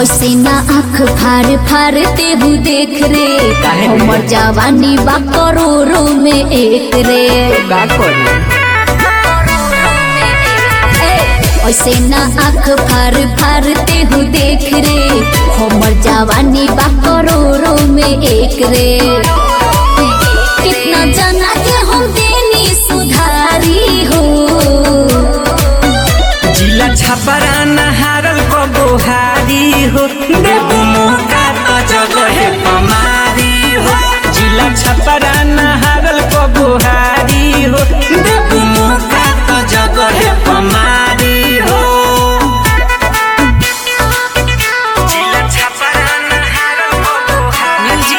ऐसे ना आँख फार फार तेहू देख रे काहे रे? हमर जवानी बा करोड़ों में एक रे का करी ए, ऐसे ना आँख फार फार तेहू देख रे हमर जवानी बा करोड़ों में एक रे कितना जना के हम देनी सुधारी हो जिला छपरा नहारल को गोहारी हो देबू मौका तो जगह पमारी हो जिला छपरा नहारल को गोहारी हो देबू मौका तो जगह पमारी हो जिला छपरा नहारल को गोहारी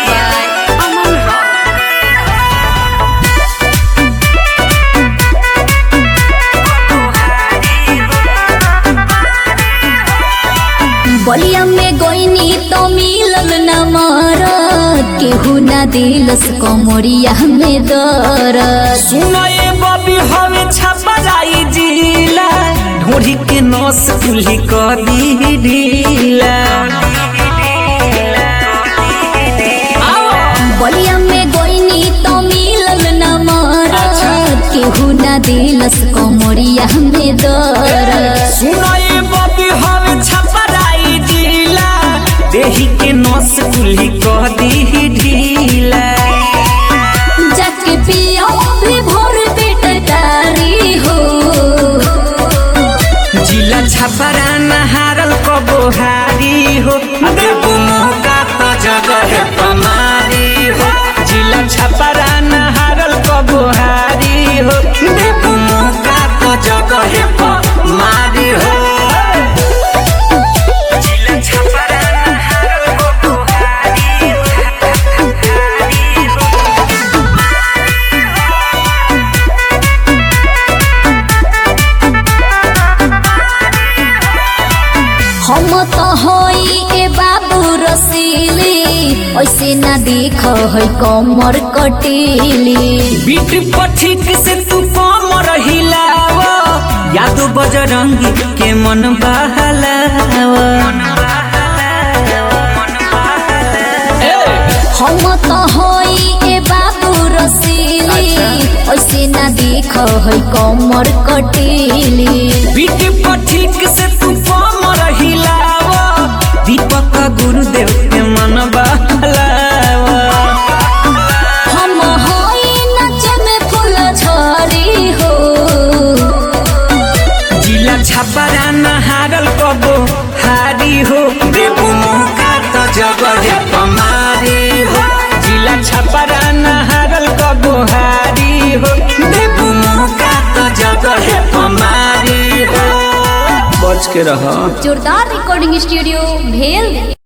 बलिया में गोइनी तो मिलल न मारत केहू ना दिलस कमरिया में दरद सुनो ये बबी हवे छपराई जिला ढोरी के नस कुल्ही कर दी ढीला बलिया में गोइनी तो मिलल न मारत केहू ना दिलस कमरिया में दरद सुनो ये बबी हवे छपराई जिला देही के नस कुल्ही कर दी ढीला जाके पियो भी भोर बेटकारी हो जिला छपरा नहारल को बोहारी हो देबू मौका तो जगह पमारी हो जिला छपरा नहारल को बोहारी हो देबू मौका तो जगह पमारी हो जिला छपरा नहारल को बोहारी हम तो होई ए बाबू रसीली ऐसे ना देख है कमर कटीली बीट पठिक से तू कम रहिलाव यादो बजरंगी के मन बहलाव हम तो होई ए बाबू रसीली ऐसे ना देख है कमर कटीली बीट पठिक से तू कम रहिलाव दीपक गुरुदेव के मन बहलाव हम होई नच में फूल झरी हो जिला छपरा नहारल कबो हारी हो देबू मौका तो जगह पमारी हो जिला छपरा नहारल कबो हारी हो देबू मौका तो जगह पमारी हो बच के रह जोरदार रिकॉर्डिंग स्टूडियो भेल